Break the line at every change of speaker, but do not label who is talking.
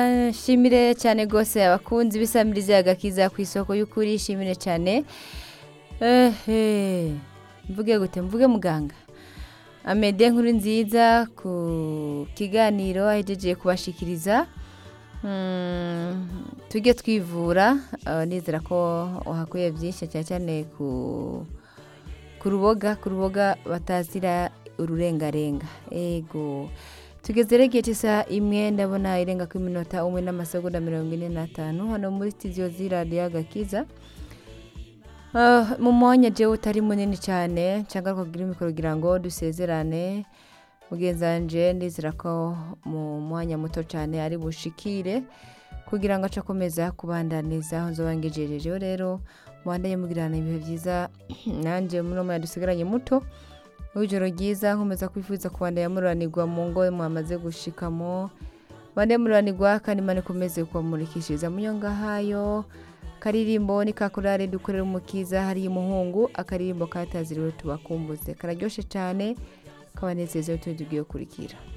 nshimire cyane rwose abakunzi b'isamirizi agakiza ku isoko y'ukuri shimire cyane ehe mvuge gute mvuge muganga amede nkuru nziza ku kiganiro ahejeje kubashikiriza Mm, tujye twivura uh, nizera ko uhakuye byinshi cyane cyane ku ku ruboga ku ruboga batazira ururengarenga ego tugeze rege cy'isaha imwe ndabona irenga ku minota umwe n'amasegonda mirongo ine n'atanu hano muri studio z'iradiyo agakiza Uh, mu mwanya jewe utari munini cyane cyangwa kugira imikoro kugira ngo dusezerane mugenzi wanje ndizera ko mu mwanya muto cyane ari bushikire kugira ngo ace akomeza kubandaniza aho nzoba ngejejejeho rero mubandanye mugirana ibihe byiza nanjye muri uwo mwanya dusigaranye muto w'ijoro ryiza nkomeza kwifuza kubandanya mururanirwa mu ngo mwamaze gushikamo bande mururanirwa kandi imana ikomeze kubamurikishiriza mu nyongahayo karirimbo ni kakurare dukorera umukiza hariya umuhungu akaririmbo kataziriwe tubakumbuze kararyoshe cyane kabanezeze tugiye kurikira